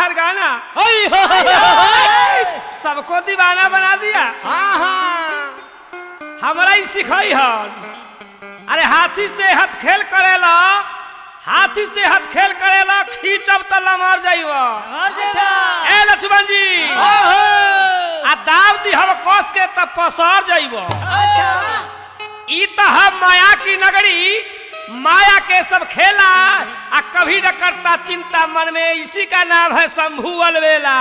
तोहार गाना हई हो हई हो सबको दीवाना बना दिया हाँ हाँ हमरा ही सिखाई हन अरे हाथी से हाथ खेल करेला हाथी से हाथ खेल करेला खींचब त लमर जाइब अच्छा ए लक्ष्मण जी ओहो आ दाव दी हम कस के त पसर जाइब अच्छा ई त हम माया की नगरी माया के सब खेला आ कभी न करता चिंता मन में इसी का नाम है शंभू अलवेला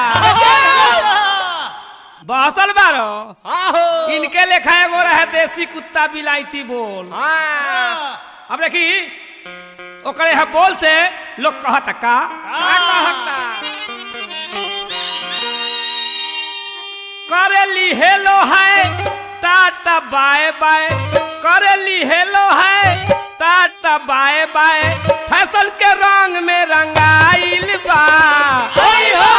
बहसल बारो आहो इनके लेखा एगो रहे देसी कुत्ता बिलायती बोल हाँ अब देखी ओकरे है बोल से लोग कहत का का कहता करेली हेलो है टाटा बाय बाय करेली हेलो है टाटा बाय बाय फैशन के रंग में रंगाइल बा हई हो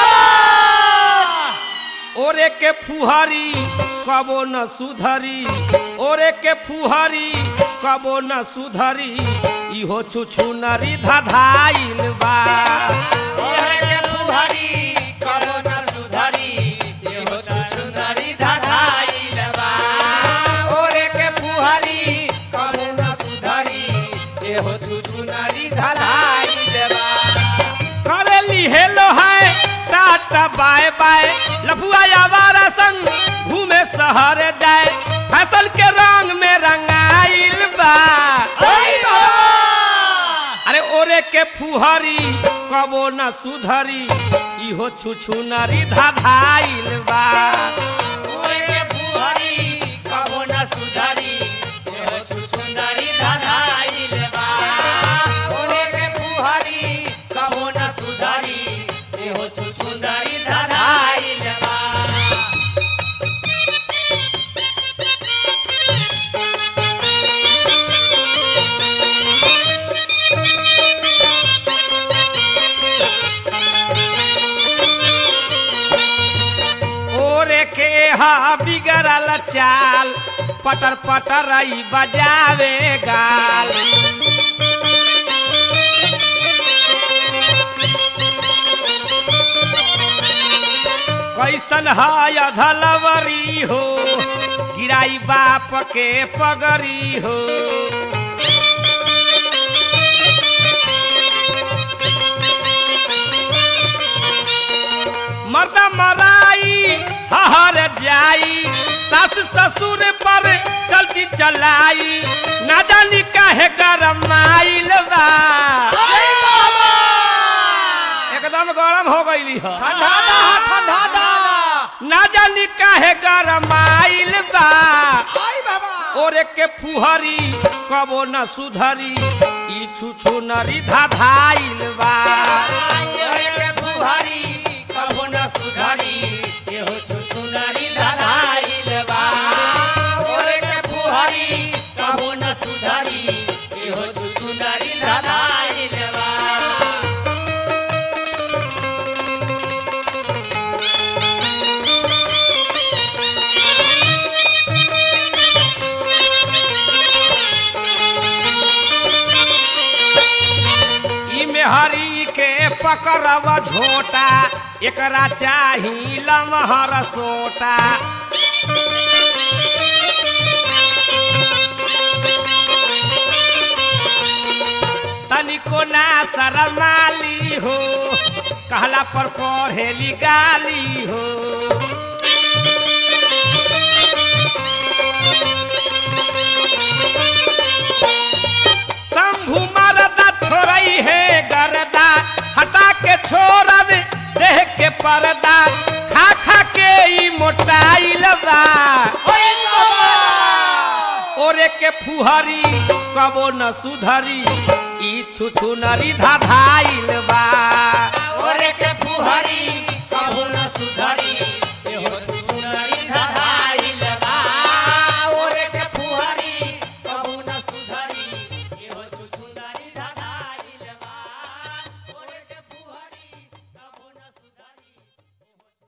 ओरे के फुहरी कबो न सुधरी ओरे के फुहरी कबो न सुधरी इहो छुछु नरी धधाइल बा ओरे के फुहरी कबो न सुधरी एहो सुंदरी धधाइल बा ओरे के फुहरी कबो न सुधरी एहो सुंदरी धधाइल बा करेली हेलो है टाटा बाय बाय लफुआ आवारा संग घूमे शहर जाए फसल के रंग में रंगाइल बा हई हो अरे ओरे के फुहरी कबो न सुधरी इहो छुछु नरी धाधाइल बा ओरे के फुहरी कबो न सुधरी एहो सुंदरी धधाइल बा ओरे के फुहरी कबो न सुधरी एहो सुंदरी धधाइल बा ओरे के हा बिगड़ल चाल पटर पटर ई बजावे गाल कैसन है अधलवरी हो गिराई बाप के पगरी हो मर्दा मराई हहर जाई सास ससुर पर चलती चलाई ना जानी काहे गरम आइल बा एकदम गरम हो गईली ह ठंडा दा ठंडा दा ना जानी काहे गरम आइल बा आई बाबा ओरे के फुहरी कबो न सुधरी ई छुछु नरी धाधाइल बा ओरे के फुहरी कबो न सुधरी एहो सुंदरी धधाइल बा ओरे के फुहरी कबो न सुधरी एहो सुंदरी धधाइल बा ई मेहरी के पकड़ब झोटा एकरा चाही लमहर सोटा तनिको ना शरमाली हो कहला पर पढ़ेली गाली हो शंभु मरदा छोड़ई है गरदा हटा के छोड़ब देह के पर्दा खा खा के ई मोटाइल बा ओए बाबा ओरे के फुहरी कबो न सुधरी ई छुछु नरी धाधाइल बा ओरे के फुहरी